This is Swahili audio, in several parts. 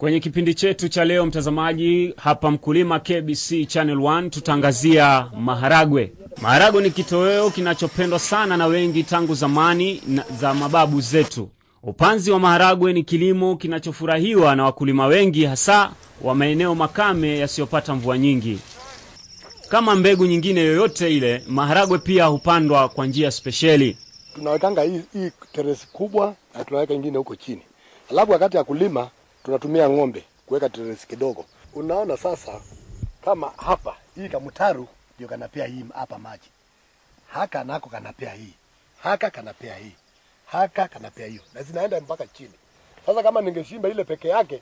Kwenye kipindi chetu cha leo, mtazamaji, hapa Mkulima KBC Channel 1 tutaangazia maharagwe. Maharagwe ni kitoweo kinachopendwa sana na wengi tangu zamani na za mababu zetu. Upanzi wa maharagwe ni kilimo kinachofurahiwa na wakulima wengi, hasa wa maeneo makame yasiyopata mvua nyingi. Kama mbegu nyingine yoyote ile, maharagwe pia hupandwa kwa njia spesheli. tunawekanga hii, hii teresi kubwa na tunaweka ingine huko chini, alafu wakati ya kulima tunatumia ng'ombe kuweka teresi kidogo. Unaona sasa, kama hapa hii kamutaru ndio kanapea hii hapa maji, haka nako kanapea hii, haka kanapea hii, haka kanapea hiyo, na zinaenda mpaka chini. Sasa kama ningeshimba ile peke yake,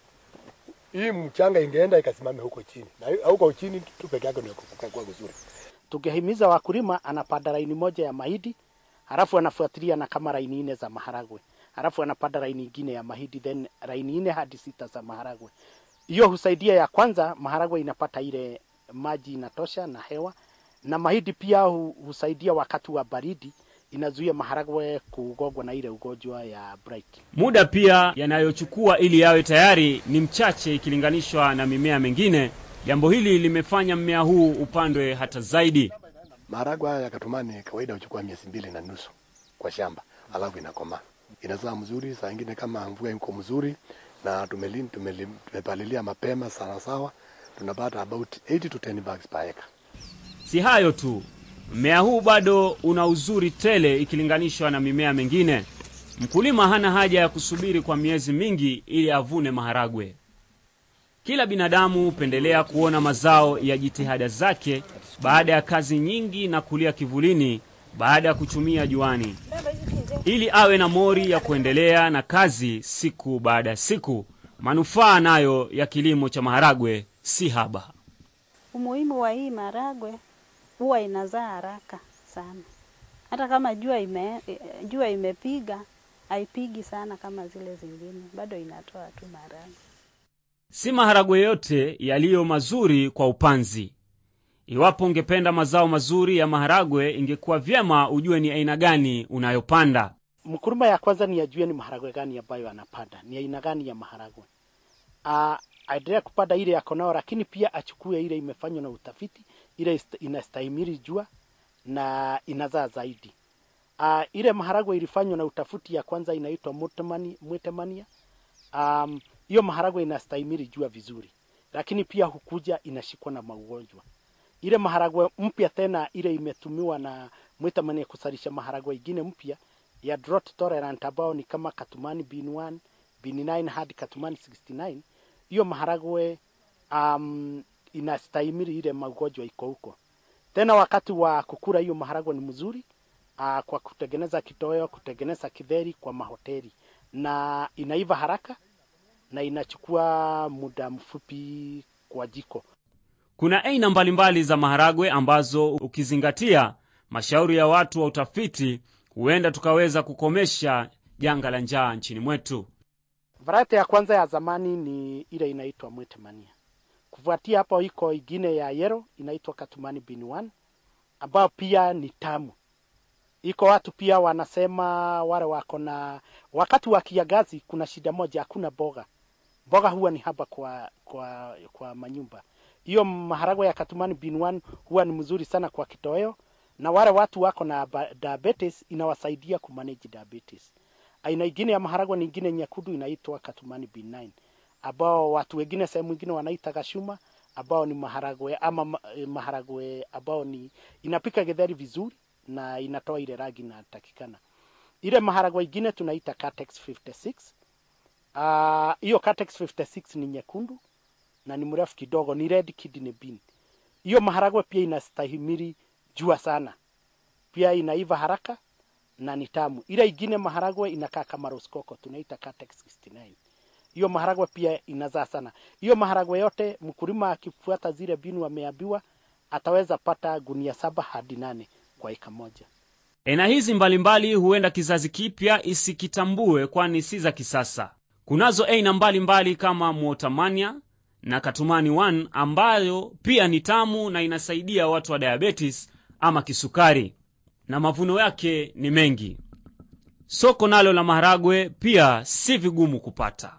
hii mchanga ingeenda ikasimame huko chini, na hi- huko chini tu peke yake ndio kwa vizuri. Tukihimiza wakulima anapanda laini moja ya mahindi, halafu anafuatilia na kama laini nne za maharagwe, halafu anapanda laini ingine ya mahindi, then laini nne hadi sita za maharagwe. Hiyo husaidia ya kwanza, maharagwe inapata ile maji inatosha na hewa, na mahindi pia hu- husaidia wakati wa baridi, inazuia maharagwe kugogwa na ile ugonjwa ya blight. Muda pia yanayochukua ili yawe tayari ni mchache ikilinganishwa na mimea mingine. Jambo hili limefanya mmea huu upandwe hata zaidi. Maharagwe haya ya katumani kawaida huchukua miezi mbili na nusu kwa shamba, alafu inakomaa, inazaa mzuri. Saa ingine kama mvua iko mzuri na tumelin, tumelim, tumepalilia mapema sawa sawa, tunapata about 80 to 10 bags per acre. Si hayo tu, mmea huu bado una uzuri tele ikilinganishwa na mimea mingine. Mkulima hana haja ya kusubiri kwa miezi mingi ili avune maharagwe. Kila binadamu hupendelea kuona mazao ya jitihada zake baada ya kazi nyingi na kulia kivulini baada ya kuchumia juani, ili awe na mori ya kuendelea na kazi siku baada ya siku. Manufaa nayo ya kilimo cha maharagwe si haba. Umuhimu wa hii maragwe huwa inazaa haraka sana, hata kama jua ime, jua imepiga haipigi sana kama zile zingine, bado inatoa tu maragwe. Si maharagwe yote yaliyo mazuri kwa upanzi. Iwapo ungependa mazao mazuri ya maharagwe, ingekuwa vyema ujue ni aina gani unayopanda. Mkulima ya kwanza ni ajue ni maharagwe gani ambayo anapanda, ni aina gani ya maharagwe. Uh, aendelee kupanda ile yako nao, lakini pia achukue ile imefanywa na utafiti, ile ist- inastahimili jua na inazaa zaidi. Uh, ile maharagwe ilifanywa na utafiti ya kwanza inaitwa Mutemani- Mwitemania. Um, hiyo maharagwe inastahimili jua vizuri, lakini pia hukuja inashikwa na magonjwa. Ile maharagwe mpya tena ile imetumiwa na Mwitemania kusalisha maharagwe ingine mpya ya drought tolerant ambao ni kama Katumani bin 1, bin 9 hadi Katumani 69. Hiyo maharagwe um, inastahimili ile magonjwa iko huko. Tena wakati wa kukula hiyo maharagwe ni mzuri uh, kwa kutengeneza kitoweo, kutengeneza kidheri kwa mahoteli, na inaiva haraka na inachukua muda mfupi kwa jiko. Kuna aina mbalimbali za maharagwe ambazo ukizingatia mashauri ya watu wa utafiti, huenda tukaweza kukomesha janga la njaa nchini mwetu. Variety ya kwanza ya zamani ni ile inaitwa Mwitemania. Kufuatia hapo iko ingine ya yellow inaitwa Katumani bin 1 ambayo pia ni tamu. Iko watu pia wanasema wale wako na wakati wa kiangazi kuna shida moja, hakuna boga. Boga huwa ni haba kwa kwa kwa manyumba. Hiyo maharagwe ya Katumani bin 1 huwa ni mzuri sana kwa kitoweo, na wale watu wako na ba- diabetes inawasaidia kumanage diabetes. Aina ingine ya maharagwe ni ingine nyekundu inaitwa Katumani B9 ambao watu wengine sehemu ingine wanaita gashuma ambao ni maharagwe ama ma- eh, maharagwe ambao ni inapika githeri vizuri na inatoa ile rangi inatakikana. Ile maharagwe ingine tunaita Catex 56. Ah, hiyo Catex 56 ni nyekundu na ni mrefu kidogo, ni red kidney bean. Hiyo maharagwe pia inastahimili jua sana, pia inaiva haraka na ni tamu. Ile ingine maharagwe inakaa kama roskoko, tunaita Catex 69. Hiyo maharagwe pia inazaa sana. Hiyo maharagwe yote mkulima akifuata zile mbinu ameambiwa, ataweza pata gunia saba hadi nane kwa eka moja. Aina hizi mbalimbali huenda kizazi kipya isikitambue, kwani si za kisasa. Kunazo aina mbalimbali kama Muotamania na Katumani 1 ambayo pia ni tamu na inasaidia watu wa diabetes ama kisukari, na mavuno yake ni mengi. Soko nalo la maharagwe pia si vigumu kupata.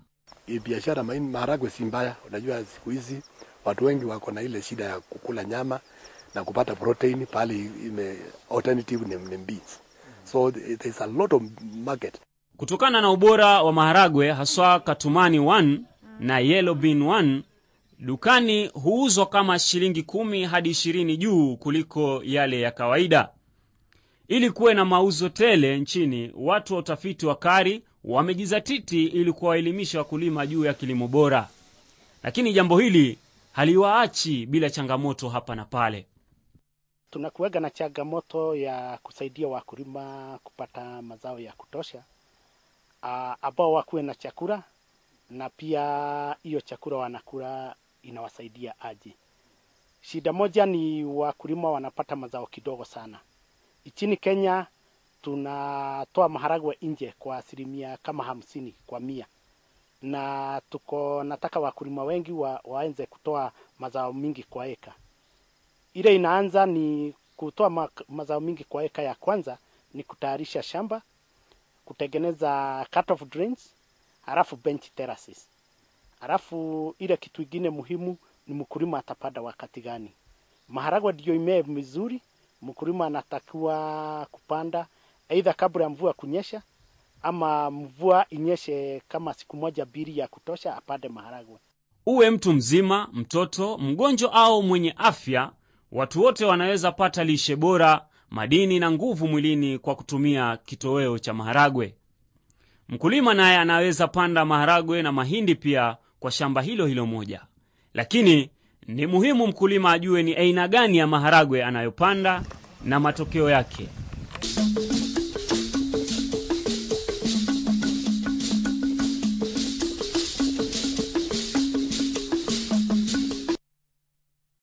hii biashara mahindi maharagwe si mbaya. Unajua siku hizi watu wengi wako na ile shida ya kukula nyama na kupata protein pale ime alternative ni, ni beans. So there's a lot of market. Kutokana na ubora wa maharagwe haswa Katumani 1 na Yellow Bean 1 dukani huuzwa kama shilingi kumi hadi ishirini juu kuliko yale ya kawaida. Ili kuwe na mauzo tele nchini, watu wa utafiti wa KARI wamejizatiti ili kuwaelimisha wakulima juu ya kilimo bora, lakini jambo hili haliwaachi bila changamoto hapa na pale. tunakuwaga na changamoto ya kusaidia wakulima kupata mazao ya kutosha uh, ambao wakuwe na chakula na pia hiyo chakula wanakula inawasaidia aje. Shida moja ni wakulima wanapata mazao kidogo sana. Nchini Kenya tunatoa maharagwe nje kwa asilimia kama hamsini kwa mia na tuko nataka wakulima wengi wa, waanze kutoa mazao mingi kwa eka ile inaanza ni kutoa ma, mazao mingi kwa eka ya kwanza ni kutayarisha shamba, kutengeneza cut off drains, halafu bench terraces. Halafu ile kitu ingine muhimu ni mkulima atapanda wakati gani. Maharagwe ndio imee vizuri, mkulima anatakiwa kupanda aidha kabla ya mvua kunyesha ama mvua inyeshe kama siku moja mbili ya kutosha apande maharagwe. Uwe mtu mzima, mtoto, mgonjwa au mwenye afya, watu wote wanaweza pata lishe bora, madini na nguvu mwilini kwa kutumia kitoweo cha maharagwe. Mkulima naye anaweza panda maharagwe na mahindi pia kwa shamba hilo hilo moja, lakini ni muhimu mkulima ajue ni aina gani ya maharagwe anayopanda na matokeo yake.